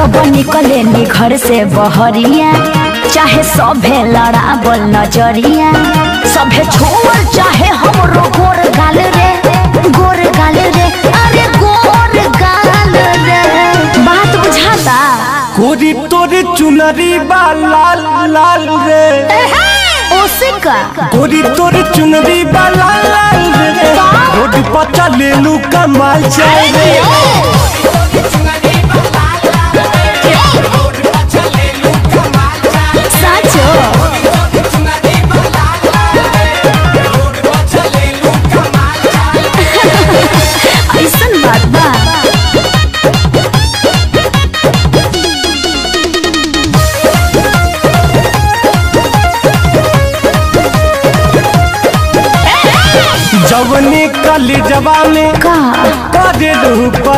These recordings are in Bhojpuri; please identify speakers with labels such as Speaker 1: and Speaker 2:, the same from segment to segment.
Speaker 1: जब निकले नी घर से बहरिया चाहे सभे लड़ावल नजरिया सभे छोड़ चाहे हमरो गोर गाल रे गोर गाल रे अरे गोर गाल रे बात बुझाता
Speaker 2: गोरी तोरे चुनरी बा लाल लाल रे
Speaker 1: ओसे का
Speaker 2: गोरी तोरे चुनरी बा लाल लाल रे रोड पर चले लू कमाल चल रे
Speaker 1: साचो ऐसन बात बा
Speaker 2: जवनी कली जवानी
Speaker 1: का
Speaker 2: करे लू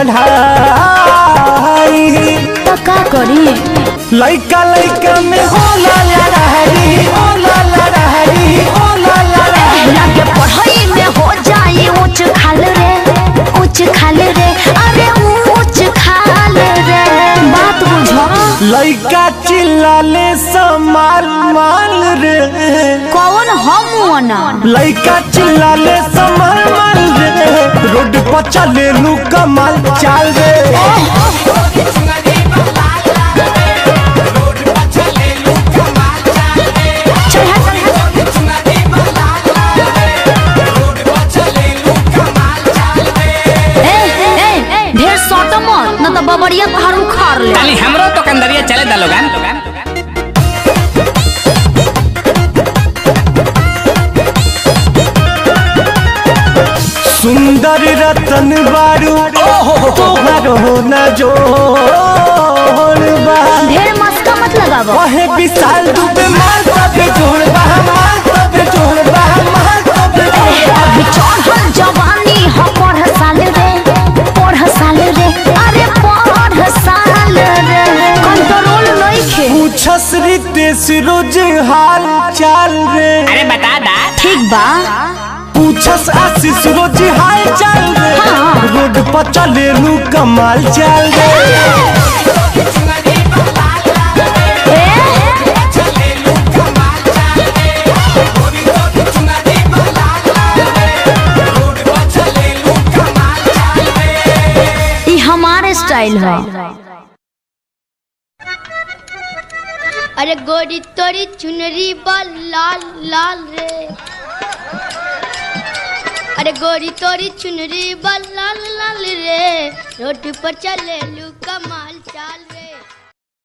Speaker 2: पढ़ाई
Speaker 1: तो का करी
Speaker 2: लइका लइका में होला लड़ाई होला लड़ाई होला लड़ाई
Speaker 1: लगे पढ़ाई में हो जाए ऊंच खाल रे ऊंच खाल रे अरे ऊंच खाल रे बात बुझो
Speaker 2: लइका चिल्लाले समाल माल रे
Speaker 1: कौन हम ना
Speaker 2: लइका चिल्लाले समाल माल रे रोड पर चले लू कमाल चाल रे
Speaker 1: ए ए ढेर सट मत न तो बबरिया तोहार उखाड़ ले
Speaker 3: ताली हमरो तो कंदरिया चले दा लोगन
Speaker 2: सुंदर रतन बारू तोहर हो न जोड़ बा
Speaker 1: ढेर मस्का मत लगावो
Speaker 2: ओहे विशाल दुबे माल तबे जोड़ बा माल तबे जोड़ बा माल तबे जोड़ बा
Speaker 1: अभी चढ़ल जवानी हो पढ़ साल रे पढ़ साल रे अरे पढ़ साल रे कंट्रोल नइखे
Speaker 2: पूछस रितेश रोज हाल चाल रे
Speaker 3: अरे बता दा
Speaker 1: ठीक बा
Speaker 2: पूछस आशीष रोज हाल चाल रे
Speaker 1: हाँ।
Speaker 2: रोड पर चले लू कमाल चाल रे
Speaker 1: ई हमारे स्टाइल है
Speaker 4: अरे गोरी तोरी चुनरी बा लाल लाल रे अरे गोरी तोरी चुनरी बा लाल लाल रे रोड पर चले लू कमाल चाल रे